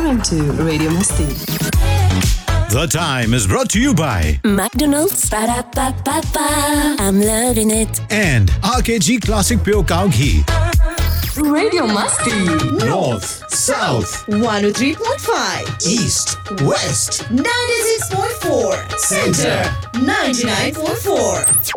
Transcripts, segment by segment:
RM2 Radio Masti. The time is brought to you by McDonald's. Ba-da-ba-ba-ba. I'm loving it. and RKG Classic Pure Cow Ghee. Radio Masti. North, South, 103.5, East, West, 96.4, Center. 99.4.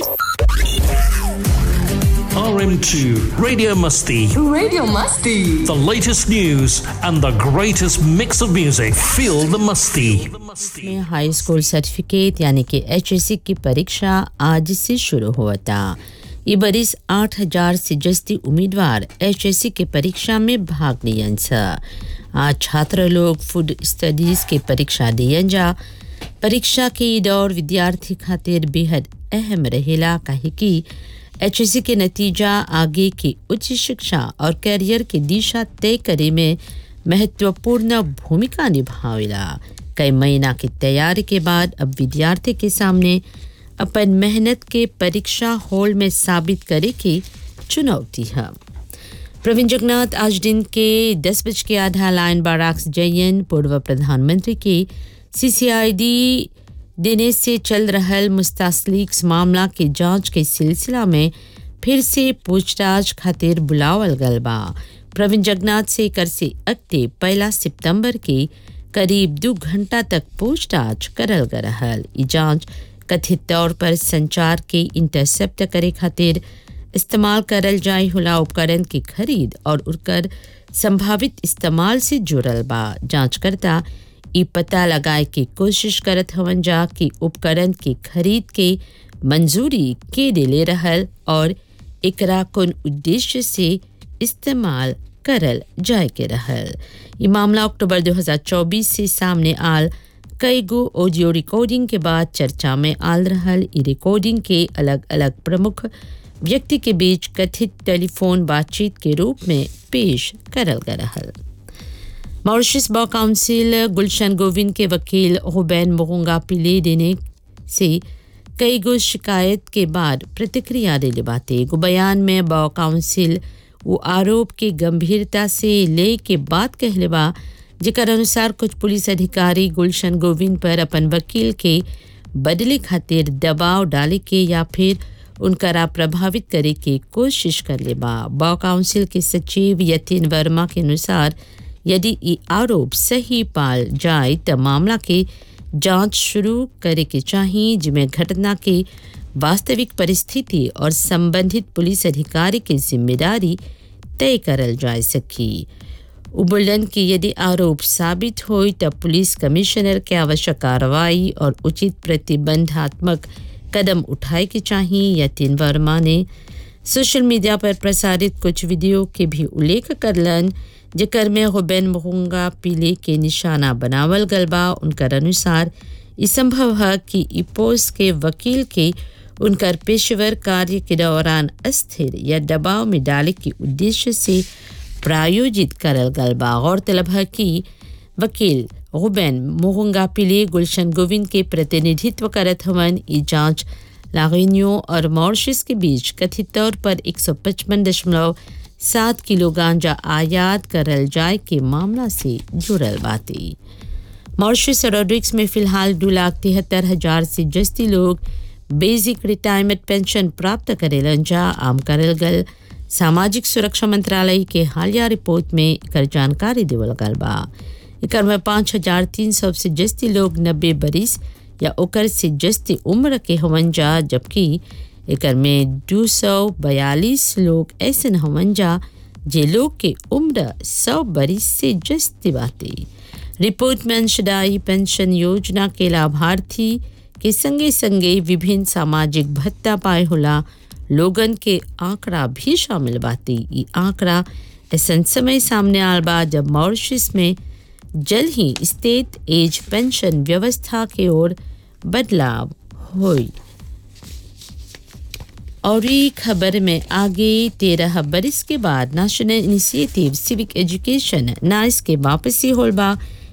RM2 Radio Musty. Radio Masti. The latest news and the greatest mix of music. Feel the musty. में हाई school certificate यानी कि H की परीक्षा आज से शुरू हुआ था ये बरिस आठ हजार से जस्ती उम्मीदवार एच के परीक्षा में भाग लियन छ आज छात्र लोग फूड स्टडीज के परीक्षा दियन जा परीक्षा के ई दौर विद्यार्थी खातिर बेहद अहम रहेला काहे कि एच के नतीजा आगे की उच्च शिक्षा और कैरियर की दिशा तय करे में महत्वपूर्ण भूमिका निभावेला कई महीना की तैयारी के बाद अब विद्यार्थी के सामने अपन मेहनत के परीक्षा हॉल में साबित करे की चुनौती है प्रवीण जगन्नाथ आज दिन के दस बज के आधा लाइन बाराक्स जयन पूर्व प्रधानमंत्री के सीसीआईडी देने से चल रहल मुस्तासलीक्स मामला के जांच के सिलसिला में फिर से पूछताछ खातिर बुलावल गल बा प्रवीण जगन्नाथ से कर से अगते पहला सितंबर के करीब दो घंटा तक पूछताछ करल गल रहल ई जांच कथित तौर पर संचार के इंटरसेप्ट करे खातिर इस्तेमाल करल जाए हुला उपकरण की खरीद और उनकर संभावित इस्तेमाल से जुड़ल बा जांचकर्ता ई पता लगाए की कोशिश करत हवन जा कि उपकरण की खरीद के मंजूरी के दिले रहल और एकरा कौन उद्देश्य से इस्तेमाल करल जाए के रहल ये मामला अक्टूबर 2024 से सामने आल कई गो ऑडियो रिकॉर्डिंग के बाद चर्चा में आल रहल ई रिकॉर्डिंग के अलग अलग प्रमुख व्यक्ति के बीच कथित टेलीफोन बातचीत के रूप में पेश करल गया रहल मॉरिशस बॉ काउंसिल गुलशन गोविंद के वकील हुबैन मोहंगा पिले देने से कई गो शिकायत के बाद प्रतिक्रिया दिले बाते एगो बयान में बॉ काउंसिल वो आरोप के गंभीरता से ले के बात कहले बा जेकर अनुसार कुछ पुलिस अधिकारी गुलशन गोविंद पर अपन वकील के बदले खातिर दबाव डाले के या फिर उनकरा प्रभावित करे के कोशिश कर ले बा बॉ काउंसिल के सचिव यतिन वर्मा के अनुसार यदि ये आरोप सही पाल जाए तो मामला के जांच शुरू करे के चाहिए जिसमें घटना के वास्तविक परिस्थिति और संबंधित पुलिस अधिकारी की जिम्मेदारी तय करल जा सकी उबुलन की यदि आरोप साबित हो तब पुलिस कमिश्नर के आवश्यक कार्रवाई और उचित प्रतिबंधात्मक कदम उठाए के चाहिए यतिन वर्मा ने सोशल मीडिया पर प्रसारित कुछ वीडियो के भी उल्लेख करलन जेकर में हुबैन मोहंगा पीले के निशाना बनावल गल बा उनकर अनुसार ई संभव है कि ई पोस्ट के वकील के उनकर पेशेवर कार्य के दौरान अस्थिर या दबाव में डाले के उद्देश्य से प्रायोजित करल गल बा गौरतलब है कि वकील रुबैन मोहंगा पिले गुलशन गोविंद के प्रतिनिधित्व करत हवन ई जांच लागनियो और मॉरिशस के बीच कथित तौर पर एक सौ पचपन दशमलव सात किलो गांजा आयात करल जाए के मामला से जुड़ल बाती मॉरिशस और रोड्रिक्स में फिलहाल दो लाख तिहत्तर हजार से जस्ती लोग बेसिक रिटायरमेंट पेंशन प्राप्त करेलन जा आम करल गल सामाजिक सुरक्षा मंत्रालय के हालिया रिपोर्ट में एकर जानकारी देवल गल बा एकर में पाँच हजार तीन सौ से जस्ती लोग नब्बे बरिस या ओकर से जस्ती उम्र के हवन जा जबकि एकर में दो सौ बयालीस लोग ऐसे हवन जा जे लोग के उम्र सौ बरिस से जस्ती बाते रिपोर्ट में अंशदायी पेंशन योजना के लाभार्थी के संगे संगे विभिन्न सामाजिक भत्ता पाए होला लोगन के आंकड़ा भी शामिल बाती ई आंकड़ा ऐसा समय सामने आल बा जब मॉरिशस में जल्द ही स्टेट एज पेंशन व्यवस्था के ओर बदलाव हुई और ये खबर में आगे तेरह बरिस के बाद national initiative civic education NICE के वापसी होल बा